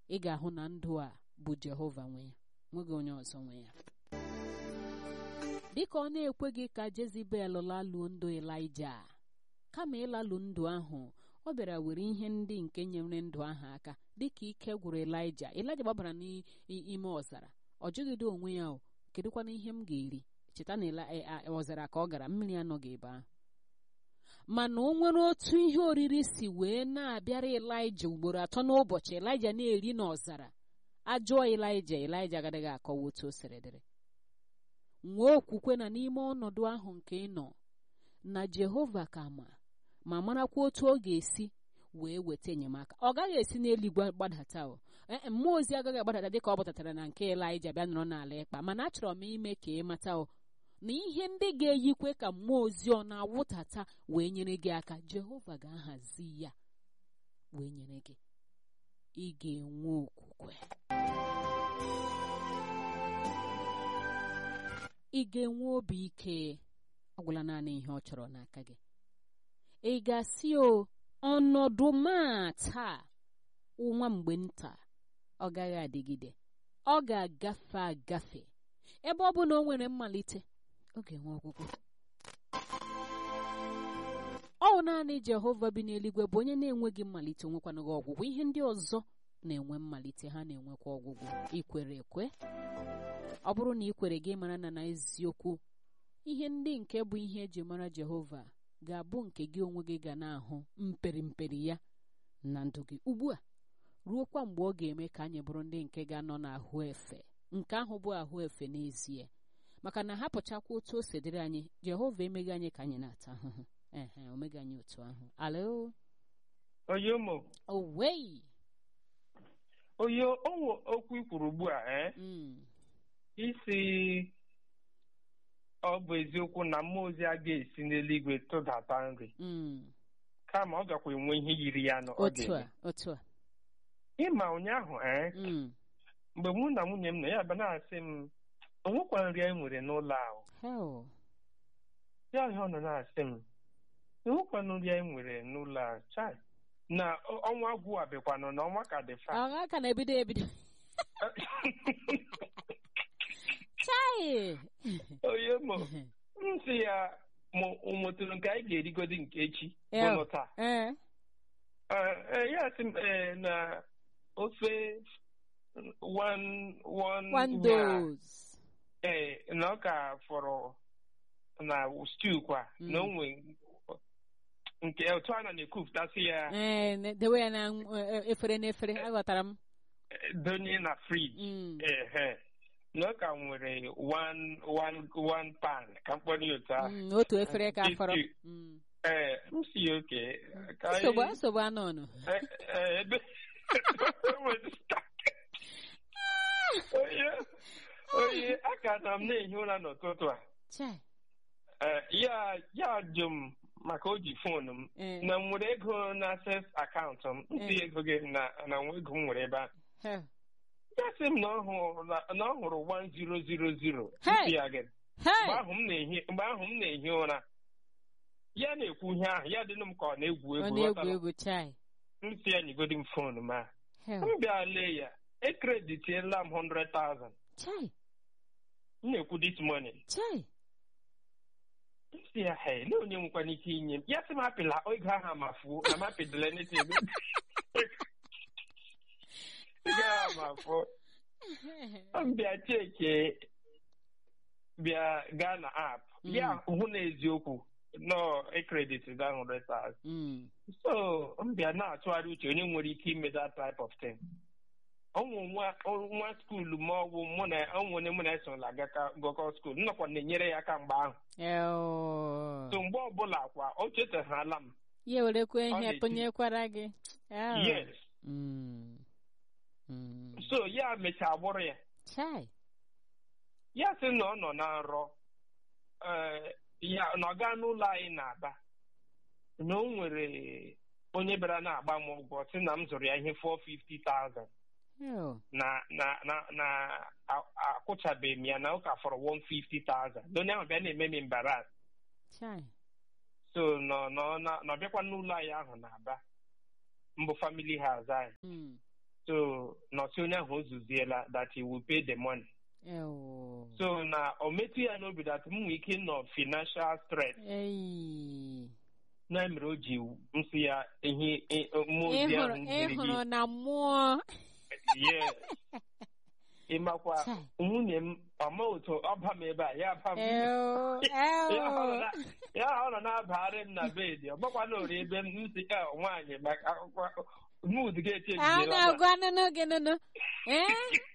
ị ga-ahụ na ndụ a bụ jehova nwe ya nweghị onye ọzọ nwe ya dịka ọ na-ekweghị ka jezibel laluo ndụ elija kama ịlalụ ndụ ahụ ọ bịara were ihe ndị nke nyere ndụ ahụ aka dịka ike gwụrụ elija elija gbabara n'ime ọzara ọ jụgide onwe ya o kedụkwana ihe m ga-eri cheta na ọzara ka ọ gara mmiri anọghị ebe ahụ mana o nwere otu ihe oriri si wee na-abịara elija ugboro atọ n'ụbọchị elija na-eri n'ọzara ajụọ elija elija agaghị akọwa otu o siri dịrị nwee okwukwe na n'ime ọnọdụ ahụ nke ị nọ na jehova ka ma ma marakwa otu ọ ga-esi wee weta enyemaka ọ gaghị esi n'eluigwe gbadata o mmụọ ozi agaghị agbadata dịka ọ gbọtatara na nke elija bịa nọrọ n'ala ịkpa mana achọrọ m ime ka ị mata o na ihe ndị ga-eyikwe ka mmụọ ozi ọ na-awụtata wee nyere gị aka jehova ga-ahazi ya wee nyere gị ị ga-enwe okwukwe ị ga-enwe obi ike agwụla naanị ihe ọ chọrọ n'aka gị ị ga-asị o ọnọdụ ma taa nwa mgbe nta ọ gaghị adịgide ọ ga-agafe agafe ebe ọ bụ na o nwere mmalite ọ ga-enwe ọgwụgwụ ọ naanị jehova bi n'eluigwe bụ onye na-enweghị mmalite onwekwanaghị ọgwụgwụ ihe ndị ọzọ na-enwe mmalite ha na-enwekwa ọgwụgwụ ikwere ekwe ọ bụrụ na ị kwere gị mara na n'eziokwu ihe ndị nke bụ ihe eji mara jehova ga-abụ nke gị onwe gị ga na-ahụ mperi mperi ya na ndụ gị ugbu a ruokwa mgbe ọ ga-eme ka anyị bụrụ ndị nke ga-anọ n'ahụ efe nke ahụ bụ ahụ efe n'ezie maka na hapụchakwa otu o si dịrị anyị jehova emeghị anyị ka anyị na-ata ahụhụ ehe omeghị anyị otu ahụ alo oyomo owei oyo owo okwu ikwuru ugbu a eh? Mm, isi ọ bụ eziokwu na mmụọ ozi a ga-esi n'eluigwe tụdata nri mm. kama ọ gakwa enwe ihe yiri ya na ọ otu a ga-eme otu a ịma ụnyaahụ ee Mm, mgbe mụ na nwunye m nọ ya bịa na-asị m onwekwa nri anyị nwere n'ụlọ ahụ hell ya ihe ọ nọ na-asị m onwekwa nri anyị nwere n'ụlọ ahụ chai na ọ- ọnwa gwụ abịakwanụ na ọnwa ka dị fa ọ aka na-ebido ebido chai onye mo m sị ya mụtụrụ nke anyị ga-erigodi nke echi Yeah. bụnụ taa ee Eh, eh, ya sị m eh, na ofe one one one ya, dose eh, na ọ ka fọrọ na stew kwa Mm. na onwe nke otu a na na-ekupụtasị ya ee ne- dewe ya na eh, efere n'efere aghọtara m eh, donye na friji Mm. ehe na ọ ka nwere one one one pan ka mkpọrọ ya otu ahụ Mm, otu efere ka Stew. fọrọ Mm. ee m si ya oke ka anyị- nsogbu nsogbu anụ ọnụ Eh, eh, ebe onye onye aka na m na-ehi ụra n'ụtụtụ a chai Eh, ya ya jụ m maka o ji foonu m ee na m nwere ego na access akaụntụ m ntị Eh. ego gị na na nwa ego m nwere ebe a hell ya sị m na ọ hụrụ na- na ọ hụrụ 1000 Hey! ntị ya gị mgbe hey ahụ m na-ehi mgbe ahụ m na-ehi ụra ya na-ekwu ihe ahụ ya dịnụ m ka ọ na-egwu ọ egwu na-egwu ghọtara? egwu chai m si ya nyegodi m foonu m a hell m bịa lee ya ekreditiela m 100,000 chai m na-ekwu this morning chai m si ya he lee onye nwekwana ike inye m ya sị m apịla ego ahụ amafuo na m apịdịla anything ego ahụ amafuo m bịa cheke bịa gaa na app Mm. ya hụ na eziokwu nọ ekrediti da 100,000 Mm, so m bịa na-atụgharị uche onye nwere ike ime that type of thing ọnwụ nwa nwa skuulu ma ọ bụ mụ na ọnwụ onye mụ na esola gọkọ skuulu nnọkwa na-enyere ya aka mgbe ahụ eo. so mgbe ọbụla kwa o chetaghala m ya werekwa ihe na-eti. tụnyekwara gị Eo. yes Mm, mm. so ya mechaa bụrụ ya chai ya sị na ọ nọ na nrọ eh, ya na ọ gaa n'ụlọ anyị na-aba na o nwere onye bịara na-agba m ụgwọ sị na m zụrụ ya ihe 450,000 Eo. na na na na a- akwụchabeghị m ya na ụka fọrọ 150,000 onye ahụ bịa na-eme m embaras chai so nọ nọ na na ọbịakwa n'ụlọ anyị ahụ na-aba mbụ family house anyị Mm, so nọsi onye ahụ o zuziela that he will pay the money ewo so na o metụ ya n'obi that m nwee ike nọ financial stress eyi na mere o ji nsị ya ihe i- mmụọ ozi ịhụrụ ahụ ziri ịhụrụ gị na mmụọ yes ịmakwa Chai. nwunye m ọma otu ọba m ebe a ya aba m ewo ya ọ nọ ewo na- ya ọ nọ na-abagharị m na bedi ọ gbakwa na ori ebe m si ka nwaanyị maka akwụkwọ mood ga-eche a na-agwa nụnụ gị nụnụ ee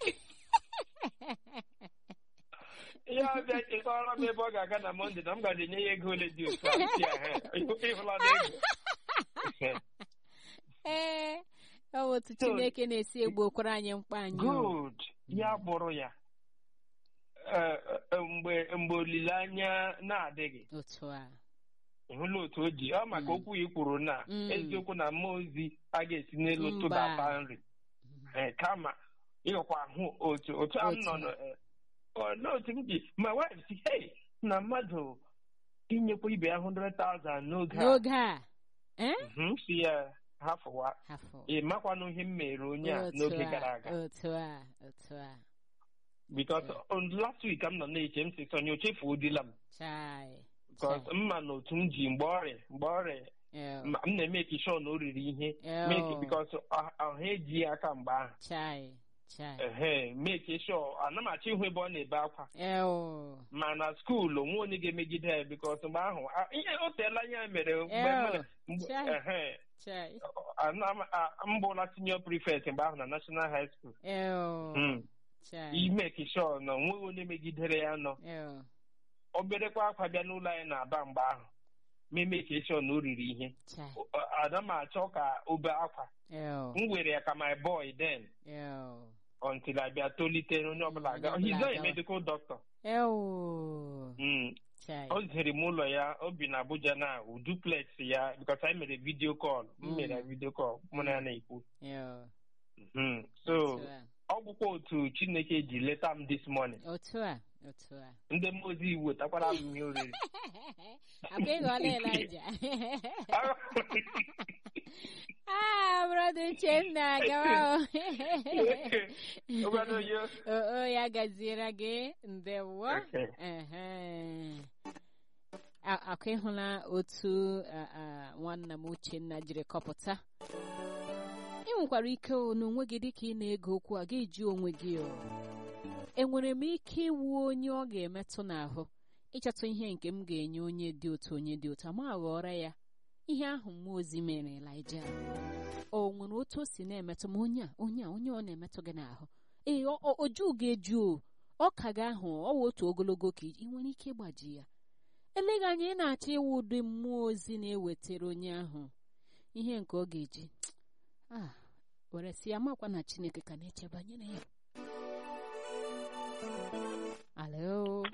ihe ọbịa chekọrọ m ebe ọ ga-aga na mọnde na m gaji enye ya ego ole dị otu a si ya ịhụla na ego ee ọ bụ otu So- chineke na-esi egbokwara anyị mkpa anyị o. good ya bụrụ ya Eh, eh, mgbe mgbe olileanya na-adịghị otu a ịhụla otu o ji ọ maka Mm. okwu i kwuru na Mm. eziokwu na mmụọ ozi a ga-esi n'elu Mba. tụbata nri Eh, kama ịghọkwa hụ otu otu a m Otu nọ a. nọ, eh, ọ, n'otu m ji ma wife si hey na mmadụ inyekwa ibe ya 100,000 n'oge a n'oge a ee Mhm, si ya hafụwa afọ ị makwanụ ihe m mere onye a Otu n'oge a, gara aga otu a otu a because on last week m nọ na-eche m si sonye o chefuodila m chai because chai. mma na otu m ji mgbe ọrịa mgbe ọrịa Ew, ma- m na-emeki sure na o riri ihe ew, make because ọha eji ya aka mgbe ahụ chai chai ehe make sure ana m achọ ịhụ ebe ọ na-ebe akwa ew ma na skuul onwe onye ga-emegide ya because mgbe ahụ a- ihe o teela anya mere mgbe m Ew, na- mgbe- chai. ehe chai ana m- a- m bụla senior prefect mgbe ahụ na national high school ew Mm. chai imeki sure na onweghị onye megidere ya nọ ew oberekwa akwa bịa n'ụlọ anyị na-aba mgbe ahụ ma emeki sure na o riri ihe chai Ọ- ana m achọ ka o bee akwa ew m were ya ka my boy then ew until I bịa tolite onye ọbụla Onye aga ọbụla he's not a agawa. medical doctor ew Mm. chai o zitere m ụlọ ya o bi na Abuja na duplex ya because anyị mere video call m Mm. mere ya video call mụ na ya na-ekwu ew Mhm. so otu a ọ bụkwa otu Chineke ji leta m this morning otu a otu a ndị mmụọ ozi wetakwara m ihe oriri akwa ịghọla Elija ah brother Uchenna gawa o. Obodo yo. o o, ya gaziere gị ndewo Okay. Ehe. A- akwa ịhụla otu a, a, nwanna m Uchenna jiri kọpụta ị nwekwara ike o n'onwe gị dịka ị na-ege okwu a ga-eji onwe gị o enwere m ike iwu onye ọ ga-emetụ n'ahụ ịchọta ihe nke m ga-enye onye dị otu onye dị otu ma ghọrọ ya ihe ahụ mmụọ ozi mere Elija o nwere otu o si na-emetụ m onye a onye a onye ọ na-emetụ gị n'ahụ ee ọ- ọ- oju ga-eju o ọ ka gị ahụ ọ wụ otu ogologo ka ị nwere ike ịgbaji ya eleghị anya ị na-achọ ịwụ ụdị mmụọ ozi na-ewetara onye ahụ ihe nke ọ ga-eji ah were si ya makwa na Chineke ka na-eche banyere ya alo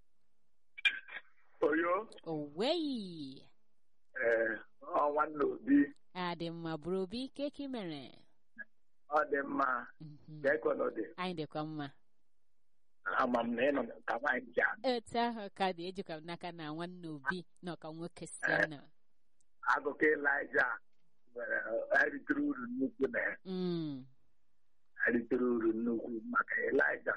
oyo oweyi ee ọ nwanne obi adị mma bụrụ obi keki mere ọ dị mma Mhm. ka ekwenụ dị anyị dịkwa mma ama m na ị nọ ka nwaanyị ji anụ etu ahụ ka dị ejikwa m n'aka na nwanne obi na ọka nwoke si nọ akụkọ Ịlaịja nwere eritere uru nnukwu na ya Mm, eritere uru nnukwu maka Ịlaịja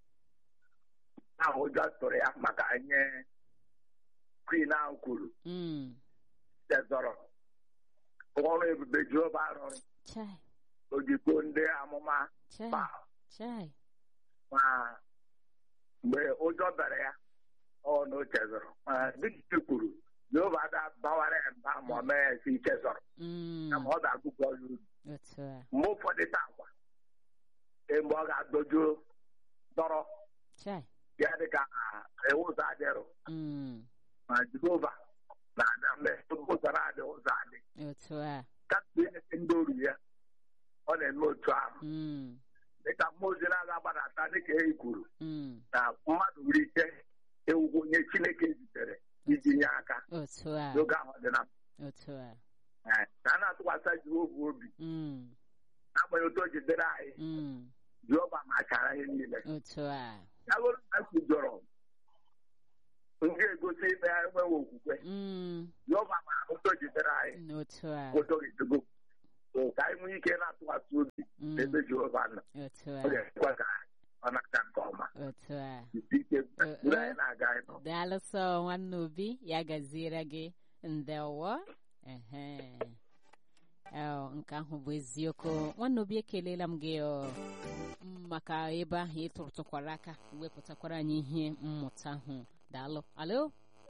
ahụ ụjọ tụrụ ya maka nye kwin ahụ kwuru mm. tezọrọ ọrụ ebube Jehova rụrụ chai ojikọ ndị amụma chai ma chai ma mgbe ụjọ bere ya ọ na o chezọrọ ma dịka i kwuru Jehova da bawara ya mba ma ọ mee ya si chezọrọ Mm, kama ọ ga-agụkọ ya uru otu a mgbe ụfọdụ takwa mgbe ọ ga-adojuo dọrọ chai ya dịka iwu ụzọ adịrụ Mm, ma Jehova na-ada mgbe ụzọ na-adị ụzọ adị otu a kapụ ihe ndị oru ya ọ na-eme otu ahụ Mm, dịka mmụọ ozi na-aga agbadata dịka e kwuru mm, na mmadụ nwere ike ewugwo onye Chineke zitere iji nye aka otu a n'oge ahụ dị na otu a Eh, ka a na-atụkwasị Jehova obi Mm, n'agbanyeghị otu o jidere anyị mm, Jehova machara ihe niile otu a ya bụrụ na e kwujọrọ m ga-egosi ime ya enweghị okwukwe Mm, Jehova ma otu o jidere anyị n'otu a otu o jidego so ka anyị nwee ike na-atụkwasị obi Mm. ebe Jehova nọ otu ọ a ga-ekwe ka ọ na-aga nke ọma otu a ike mgbe anyị na-aga ịnọ daalụ sọ nwanne obi ya gaziere gị ndewo ehe Ee, nke ahụ bụ eziokwu nwanne obi ekelela m gị ọ, m maka ebe ahụ ị tụrụtụkwara aka wepụtakwara anyị ihe mmụta ahụ daalụ alo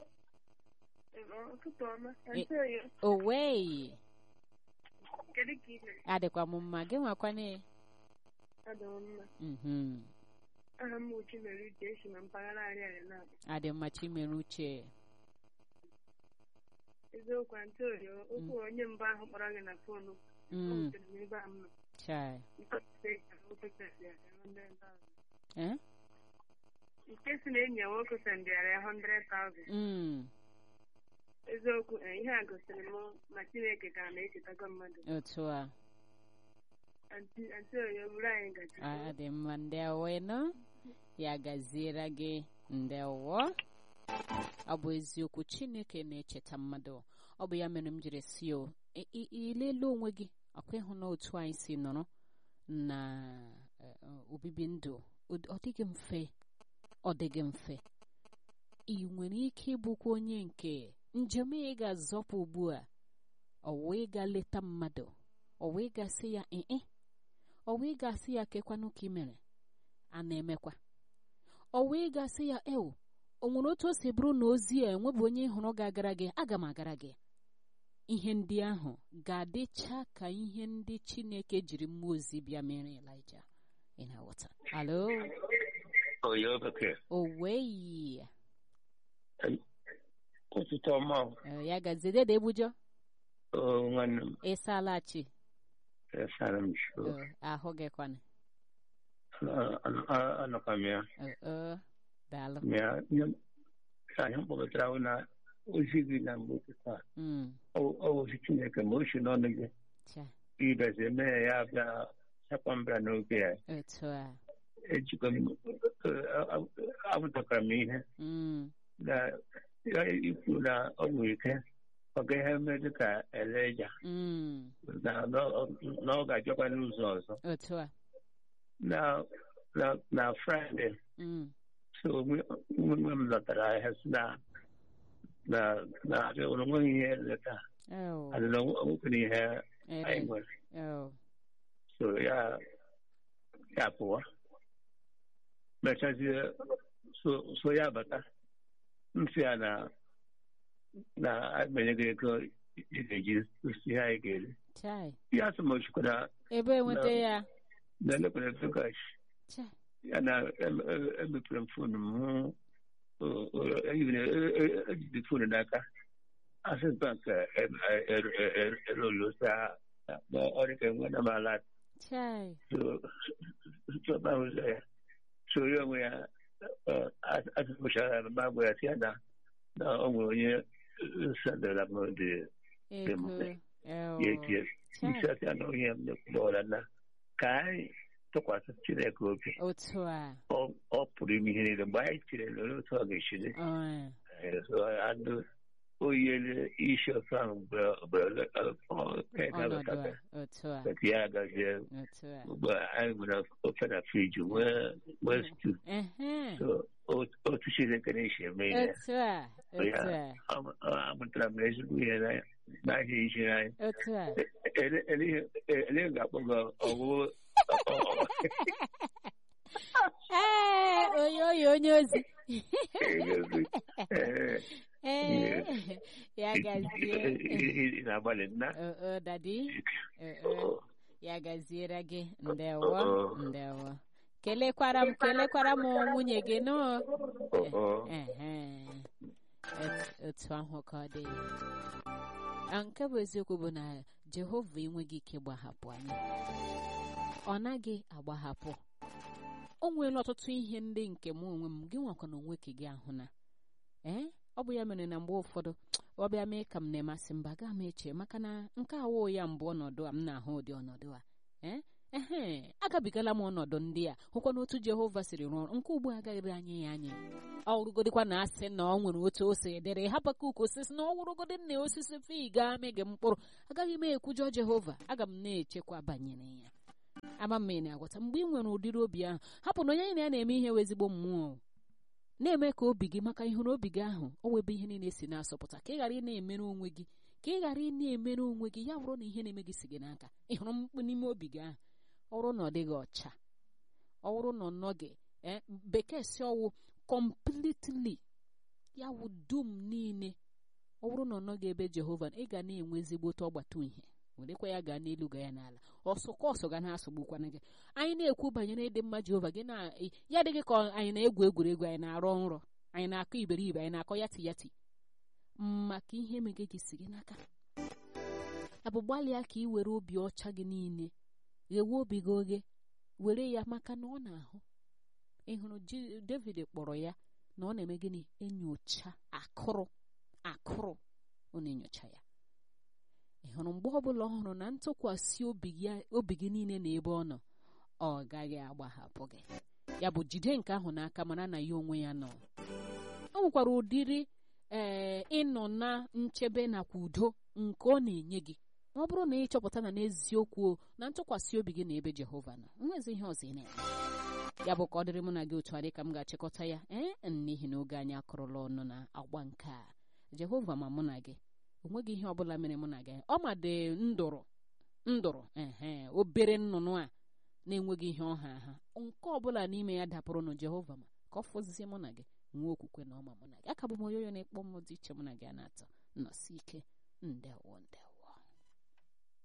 Ụtụtụ ọma. Eh. Ntị oyi, owei kedu ka ị mere? adịkwa m mma gị nwakwane Adị m mma. mhm Aha m Uchi mere uche esi na mpaghara Ariari na adị mma chimere uche eziokwu ntị oyi okwu onye mbụ ahụ kpọrọ gị na fonu ọ mm wutere m ebe a m nọ. chai Nke si na nwoke sendịara ya 100,000. eh Nke si na enyi ya nwoke sendịara ya 100,000. mm Eziokwu eh, ihe a gosiri m na Chineke ka na-echetago mmadụ. otu a Antị antị oyi o buru anyị gaji. Ah, dị mma ndewo ịnụ ya gaziere gị ndewo ọ bụ eziokwu chineke na-echeta mmadụ ọ bụ ya mere m jiri si o ị- ị- ilele onwe gị ọkwa ịhụ na otu anyị si nọrọ na eh, eh, obibi ndụ ọ- ọ dịghị mfe ọ dịghị mfe ị nwere ike ịbụkwa onye nke njem ị ga-azọpụ ugbu a ọ wee ga leta mmadụ ọ wee gasị ya ee ọ wee gasị ya kekwanụ ka ị mere a na-emekwa ọ wee gasị ya ewo o nwere otu o si bụrụ na ozi a enwebụ onye hụrụ ga-agara gị aga m agara gị ihe ndị ahụ ga-adịcha ka ihe ndị chineke jiri mmụọ ozi bịa mere elija ị na-aghọta alo oyo bekee o wee ụtụtụ ọma Eh, ya gazidede egbujọ o nwanne m ịsalachi esara m sho ahụ gị kwana anọkwa m ya Eh, eh, daalụ ya nye m ka anyị kpọkọtara ahụ na ozi gị na mgbe ụtụtụ a Mm, ọ ozi chineke ma o si n'ọnụ gị cha ibeze mee ya bịa chakwa mbịa n'oge ya otu a ejikọ m abụtakwara m ihe Mm, na ya ikwu na ọ nwere ike ọ ga ihe mee dịka eleja mm, na na ọ ga-ajọkwa n'ụzọ ọzọ otu a na na na fraịde Mm, so nwe m lọtara ahịa si na na na abịa ụlọ nweghị ihe leta oh, adịla nwekwana ihe anyị ere, nwere oh, so ya ya pụwa mechazie so so ya bata nsị ya na na akpenye gị ego ị ga-eji osi ihe anyị ga-eri chai ya sị m ochikwara ebe enweta Na- ya na elekwere togash chai ya na em- em- emepere m fon m hụ o- o- even e- e- ejide fon n'aka access bank erolosa ọrịka enwe na mala chai chọba ụzọ ya so ya onwe ya atụpụchara ma gwa ya sị ya na na ọ nwere onye sadara m dị ego mfe. oh, ya etie chai isi ya na onye m na na ka anyị tụkwasị chineke obi otu a ọ ọ pụrụ ime ihe niile mgbe anyị chere na olee otu ọ ga-esi dị oh, Eh, so adụ oyele isi ofe ahụ mgbe mgbe ọnọdụ ga-abata a otu a ka ya agazie otu a ugbu a anyị nwere ofe na friji nwee nwee stu ehe so o- otu chineke na-esi eme ihe otu a otu a Ọ- ọ- amụtara m ezigbo ihe na- n'ahịa iji anyị otu a ele ga-akpọ gị ọgwụgwụ ee onye oyi onye ozi ee ee ya gazie ị na-agbalị nna Oh, oh, dadi Oh, oh. ya gaziere gị ndewo Oh. ndewo kelekwara m kelekwara m nwunye gị nụ Oh. Ehe. Et- otu ahụ ka ọ dị Ah, nke bụ eziokwu bụ na jehova enweghị ike gbahapụ anyị ọ naghị agbahapụ o nweela ọtụtụ ihe ndị nke mụ onwe m gị nwakwa na onwe ka gị ahụ na ee ọ bụ ya mere na mgbe ụfọdụ ọ bịa mee ka m na-emasị mba gaa m eche maka na nke awụ ya mbụ ọnọdụ a m na-ahụ ụdị ọnọdụ a ee ehe agabigala m ọnọdụ ndị a hụkwa n'otu jehova siri rụọ ọrụ nke ugbu a agaghịrị anyị ya anya ọ wụrụgodịkwa na asị na ọ nwere otu o si dịrị hapụka uko osisi na ọ wụrụgodị na osisi fig amịghị mkpụrụ agaghị m ekwujọ jehova aga m na-echekwa banyere ya ama mma ị na-agwọta mgbe ị nwere ụdịrị obi ahụ hapụ na onye anyị na ya na-eme ihe wee ezigbo mmụọ na-eme ka obi gị maka ịhụrụ obi gị ahụ o webe ihe niile si na-asọpụta ka ị ghara ị na-emere onwe gị ka ị ghara ị na-emere onwe gị ya bụrụ na ihe na-eme gị si gị n'aka ịhụrụ mkpu n'ime obi gị ahụ ọ bụrụ na ọ dịghị ọcha ọ bụrụ na ọ nọghị bekee si ọwụ completely ya wụ dum niile ọ bụrụ na ọ nọghị ebe jehova ị ga na-enwe ezigbote ọgbata uhie werekwa ya gaa n'elu ga ya n'ala ọsọkọ ọsọ ga na-asọgbukwana gị anyị na-ekwu banyere ịdị mma jehova gị na ya adịghị ka anyị na-egwu egwuregwu anyị na-arọ nrọ anyị na-akọ iberibe anyị na-akọ yati yati maka ihe emege gị si gị n'aka abụ gbalịa ka ị were obi ọcha gị niile ghewe obi gị oghe were ya maka na ọ na-ahụ ị hụrụ david kpọrọ ya na ọ na-eme gịnị enyocha akụrụ akụrụ ọ na-enyocha ya ị hụrụ mgbe ọbụla ọ hụrụ na ntụkwasị obi gị niile na ebe ọ nọ ọ gaghị agbahapụ gị ya bụ jide nke ahụ n'aka mara na ya onwe ya nọ o nwekwara ụdịrị ee ịnọ na nchebe nakwa udo nke ọ na-enye gị ma ọ bụrụ na ị chọpụta na n'eziokwu na ntụkwasị obi gị na ebe jehova nọ nwezi ihe ọzọ ị na-eme ya bụ ka ọ dịrị mụ na gị otu a dị ka m ga-achịkọta ya ee n'ihi na oge anyị akụrụla ọnụ na agba nke a jehova ma mụ na gị onweghị ihe ọbụla mere mụ na gị ọ ma dị ndụrụ ndụrụ ehe obere nnụnụ a na-enweghị ihe ọha ha nke ọbụla n'ime ya dapụrụ na jehova ma ka ọ fọzie mụ na gị nwee okwukwe na ọma mụ na gị aka bụ m onye onye na-ekpọ m dị iche mụ na gị a na-atọ nnọsi ike ndewo ndewo